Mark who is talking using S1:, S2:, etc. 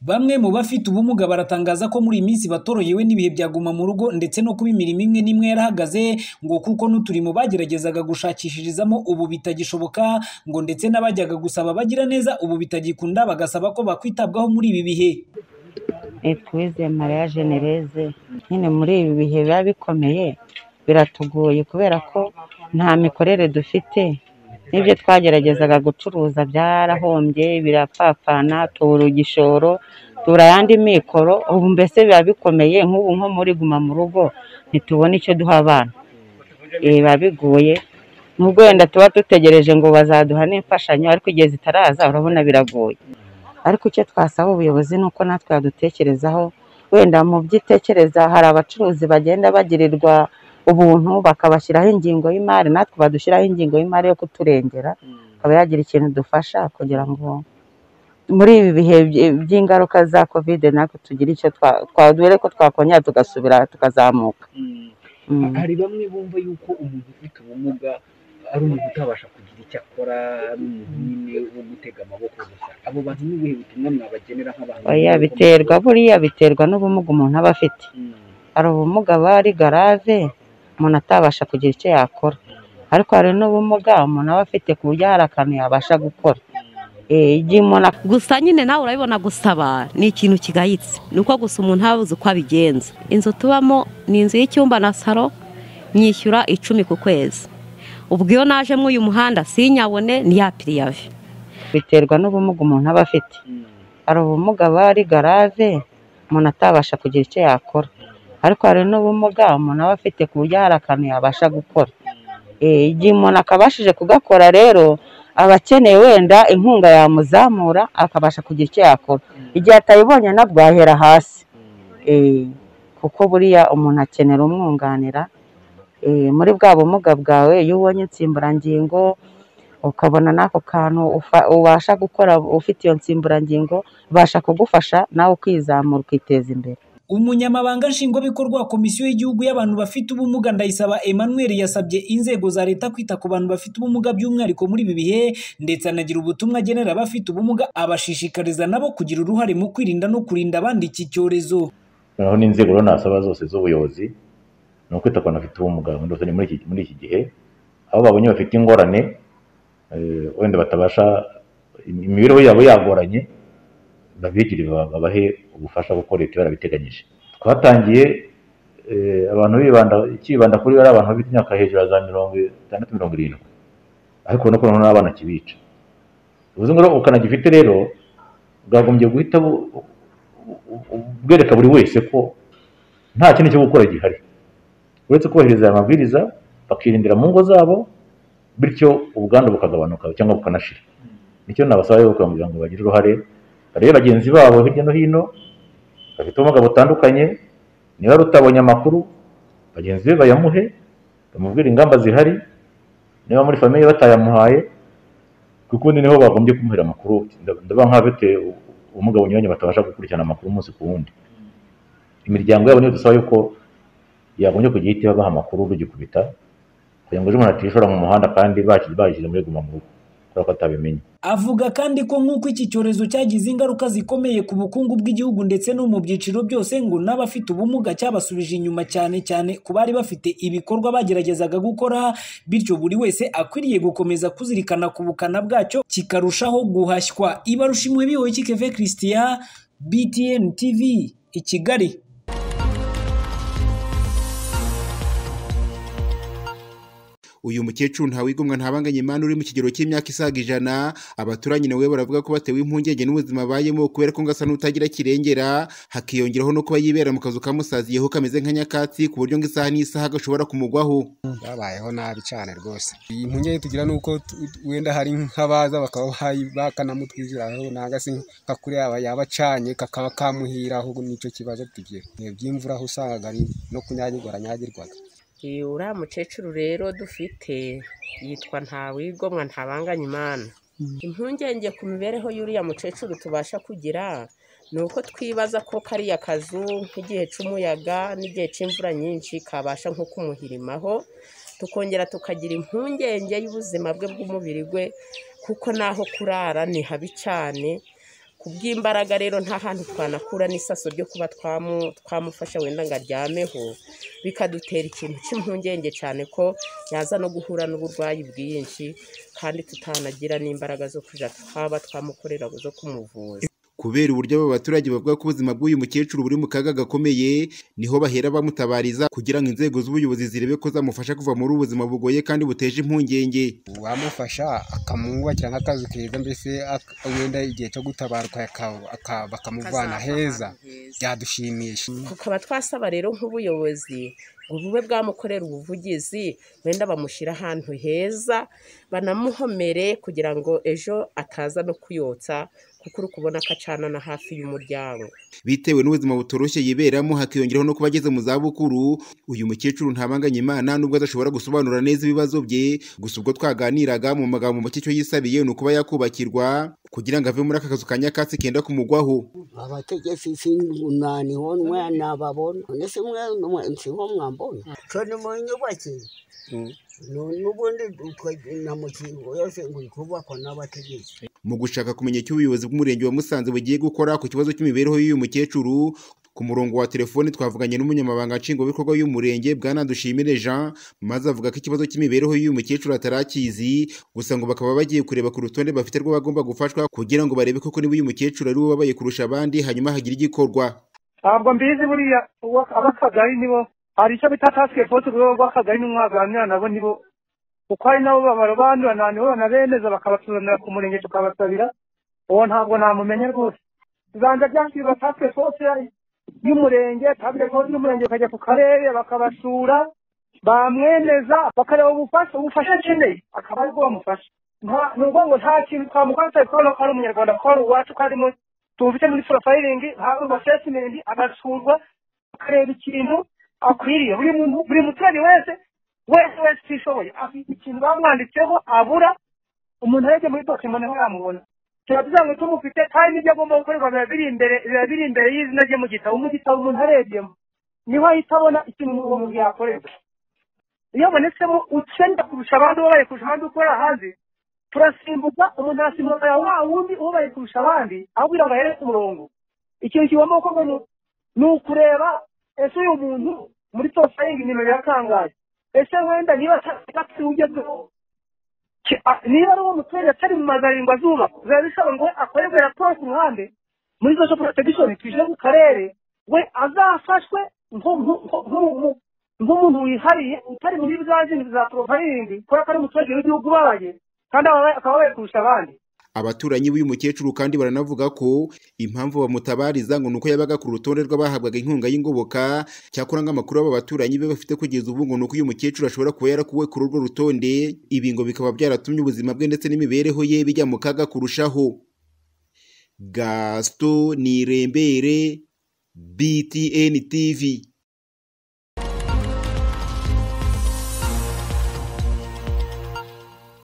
S1: Bamwe mu bafite ubumuga baratangaza ko muri iyi minsi batorohewe n'ibihe bya guma mu rugo ndetse no kuba imirimo imwe n'imwe yarahagaze ngo kuko n'uturimo bageragezaga gushakishirizamo ubu bitagishoboka ngo ndetse n'abajyaga gusaba abagiraneza ubu bitagikunda bagasaba ko bakwitabwaho muri ibi bihe.
S2: Etuwizeye Mariya Jenereze nyine muri ibi bihe biba bikomeye biratugoye kubera ko nta mikorere dufite n'ibyo twageragezaga gucuruza byarahombye birapfapfana tubura igishoro tubura ayandi mikoro ubu mbese biba bikomeye nk'ubu nko muri guma mu rugo ntitubona icyo duha abana Eh, biba bigoye nubwo wenda tuba dutegereje ngo bazaduha n'imfashanyo ariko igihe zitaraza urabona biragoye ariko icyo twasaba ubuyobozi ni uko natwe yadutekerezaho wenda mu byo itekereza hari abacuruzi bagenda bagirirwa ubuntu bakabashyiraho ingingo y'imari natwe badushyiraho ingingo y'imari yo kuturengera akaba yagira ikintu dufasha kugira ngo muri ibi bihe by- by'ingaruka za kovide natwe tugire icyo twa- twadore ko twakongera tugasubira tukazamuka Mm.
S3: hari bamwe bumva yuko umuntu ufite ubumuga ari umuntu utabasha kugira icyo akora ari umuntu nyine wo gutega amaboko gusa abo bantu ni ubuhe butumwa mwabagenera nk'abantu
S2: oya biterwa buriya biterwa n'ubumuga umuntu aba afite
S3: Mm.
S2: hari ubumuga aba ari garave umuntu atabasha kugira icyo yakora ariko hari n'ubumuga umuntu aba afite ku buryo hari akantu yabasha gukora Eh, igihe umuntu
S4: gusa nyine nawe urabibona gusaba ni ikintu kigayitse ni uko gusa umuntu aba abuze uko abigenza inzu tubamo ni inzu y'icyumba na saro nyishyura icumi ku kwezi ubwo iyo najemo uyu muhanda sinyabone ni ya piriyave
S2: biterwa n'ubumuga umuntu aba afite hari ubumuga aba ari garave umuntu atabasha kugira icyo yakora ariko hari n'ubumuga umuntu aba afite ku buryo hari akantu yabasha gukora Eh, igihe umuntu akabashije kugakora rero aba akeneye wenda inkunga yamuzamura akabasha kugira icyo yakora igihe atayibonye nabwo ahera hasi Eh, kuko buriya umuntu akenera umwunganira Eh, muri bwa bumuga bwawe iyo ubonye insimburangingo ukabona n'ako kantu ufa- ubasha gukora ufite iyo nsimburangingo ibasha kugufasha nawe ukizamura ukiteza imbere
S1: Umunyamabanga Nshingwabikorwa wa Komisiyo y'Igihugu y'abantu bafite ubumuga Ndayisaba Emmanuel yasabye inzego za leta kwita ku bantu bafite ubumuga by'umwihariko muri ibi bihe ndetse anagira ubutumwa agenera abafite ubumuga abashishikariza nabo kugira uruhare mu kwirinda no kurinda abandi iki cyorezo.
S5: noneho n'inzego rero nasaba zose z'ubuyobozi ni ukwita ku bantu bafite ubumuga muri rusange muri iki- muri iki gihe aho babonye bafite ingorane eh, wenda batabasha imibereho yabo yagoranye babegere ba- babahe ubufasha kuko leta iba yarabiteganyije twatangiye eh, abantu bibanda kibanda kuri bariya abantu bafite imyaka hejuru ya za mirongo itandatu mirongo irindwi ariko urabona ko noneho n'abana kibica bivuze ngo rero ubukana gifite rero bwagombye guhita bu- bu- bu- bwereka buri wese ko nta kindi cyo gukora gihari uretse kubahiriza aya mabwiriza bakirindira mu ngo zabo bityo ubwandu bukagabanuka cyangwa bukanashira nicyo nabasaba rero kugira ngo bagire uruhare barebe bagenzi babo hirya no hino bafite ubumuga butandukanye niba ari utabonye amakuru bagenzi be bayamuhe bamubwire ingamba zihari niba muri famiye batayamuhaye kuko ubundi niho bagombye kumuhera amakuru ndaba nk'abafite ubumuga bunyuranye batabasha gukurikirana amakuru umunsi ku wundi imiryango yabo niyo dusaba yuko yagombye kujya ihita ibaha amakuru rugikubita kugira ngo ejo umuntu atishora mu muhanda kandi baki- bakiri muri guma mu rugo kubera ko atabimenye
S1: Avuga kandi ko nk'uko iki cyorezo cyagize ingaruka zikomeye ku bukungu bw'igihugu ndetse no mu byiciro byose ngo n'abafite ubumuga cyabasubije inyuma cyane cyane ku bari bafite ibikorwa bageragezaga gukora bityo buri wese akwiriye gukomeza kuzirikana ku bukana bwacyo kikarushaho guhashywa ibarusha imwe bihoye kikeve christian btn tv i kigali
S6: uyu mukecuru ntawigomwa ntabanganye imana uri mu kigero cy'imyaka isaga ijana abaturanyi nawe baravuga ko batewe impungenge n'ubuzima abayemo kubera ko ngo asa n'utagira kirengera hakiyongeraho no kuba yibera mu kazu kamusaziyeho kameze nka nyakatsi ku buryo ngo isaha n'isaha gashobora kumugwaho
S7: babayeho nabi cyane rwose iyi mpungenge tugira ni uko tu- tu- wenda hari nk'abaza bakaba bayi- bakanamutwiziraho nanga se nka kuri yaba yaba acanye kakaba kamuhira ahubwo nicyo kibazo tugira ni iby'imvura aho usangaga ari no kunyagirwa aranyagirwaga
S8: Uyu uriya mukecuru rero dufite yitwa ntawigomwa ntabanganya imana impungenge ku mibereho y'uriya mukecuru tubasha kugira ni uko twibaza ko kariya kazu nk'igihe cy'umuyaga n'igihe cy'imvura nyinshi kabasha nko kumuhirimaho tukongera tukagira impungenge y'ubuzima bwe bw'umubiri we kuko n'aho kurara ni habi cyane ku bw'imbaraga rero nta hantu twanakura n'isaso ryo kuba twamu- twamufasha wenda ngo aryameho bikadutera ikintu cy'impungenge cyane ko yaza no guhura n'uburwayi bwinshi kandi tutanagira n'imbaraga zo kujya twaba twamukorera zo kumuvuza
S6: kubera uburyo aba baturage bavuga ko ubuzima bw'uyu mukecuru buri mu kaga gakomeye niho bahera bamutabariza kugira ngo inzego z'ubuyobozi zirebe ko zamufasha kuva muri ubu buzima bugoye kandi buteje impungenge
S7: uwamufasha akamwubakira nk'akazu keza mbese ak- wenda igihe cyo gutabaruka yaka- aka- bakamuvana heza byadushimisha
S8: tukaba twasaba rero nk'ubuyobozi ngo bube bwamukorera ubuvugizi wenda bamushyira ahantu heza banamuhomere kugira ngo ejo ataza no kuyotsa kuko uri kubona ko acana na hafi y'umuryango
S6: bitewe n'ubuzima butoroshye yiberamo hakiyongeraho no kuba ageze mu zabukuru uyu mukecuru ntabanganya imana nubwo adashobora gusobanura neza ibibazo bye gusa ubwo twaganiraga mu magambo make icyo yisabiye ni ukuba yakubakirwa kugira ngo ave muri aka kazu ka nyakatsi kenda kumugwaho
S9: abategetsi singuniho mwanababona none se mwe nsiho mwambona cone munyubakiye
S7: Mm.
S9: none ubundi uko- na mukingo yose nguri kubakwa n'abategetsi
S6: mu gushaka kumenya icyo ubuyobozi bw'umurenge wa musanze bugiye gukora ku kibazo cy'imibereho y'uyu mukecuru ku murongo wa telefoni twavuganye n'umunyamabanga nshingwabikorwa y'umurenge bwana dushimire jean maze avuga ko ikibazo cy'imibereho y'uyu mukecuru atarakizi gusa ngo bakaba bagiye kureba ku rutonde bafite rw'abagomba gufashwa kugira ngo barebe koko niba uyu mukecuru ari we ubabaye kurusha abandi hanyuma hagira igikorwa
S10: ntabwo mbizi buriya uwo- ab'akagari nibo hari icyo bita tasike forisi urwego rw'akagari n'umwaganira nabo nibo kuko hari nabo babara bandura nibo banabemeza bakabasuzanira ku murenge tukabasabira uwo ntabwo namumenya rwose bibanza byashyirwa tasike forisi y'umurenge tasike forisi y'umurenge bakajya ku karere bakabasura bamwemeza bakareba ubufasha ubufasha akeneye akaba aribwo bamufasha Nta- ni ukuvuga ngo nta kintu twamukora tutabikora ko ari umunyarwanda ko ari uwacu ko ari mu tubufite muri porofayiringi hakorwa sesimenti agasurwa akareba ikintu akwiriye buri muntu- buri muturage wese wese wese utishoboye afite ikintu bamwanditseho abura umuntu arebye muri dokima niho yamubona turavuga ngo tumufite kandi n'ibyo agomba gukorerwa biba biri imbere biba biri imbere y'izina rye mu gitabo mu gitabo umuntu arebyemo niho ahita abona ikintu uwo muntu yakorerwa iyo abonetsemo ukenda kurusha abandi ubaye kurusha abandi ukora hanze turasimbuka umuntu arasimbuka ya wa wundi ubaye kurusha abandi abwira ngo ahere ku murongo ikintu kigomba gukorwa ni- ni ukureba ese uyu muntu muri porofayiringi nimero yatangaje ese wenda niba atari ugezweho ki- a- niba ari uwo muturage atari mu mazaringwa zuba biba bisaba ngo akorerwe raporo ku ruhande muri social protection tuje mu karere we azafashwe nko- nko- nko- nko- nko- nk'umuntu wihariye utari muri za zindi za porofayiringi kubera ko ari umuturage w'igihugu ubabaye kandi ababaye- akaba abaye kurusha abandi
S6: abaturanyi b'uyu mukecuru kandi baranavuga ko impamvu bamutabariza ngo ni uko yabaga ku rutonde rw'abahabwaga inkunga y'ingoboka cyakora nk'amakuru aba baturanyi be bafite kugeza ubu ngo ni uko uyu mukecuru ashobora kuba yarakuwe kuri urwo rutonde ibi ngo bikaba byaratumye ubuzima bwe ndetse n'imibereho ye bijya mu kaga kurushaho gasito nirembere btn tv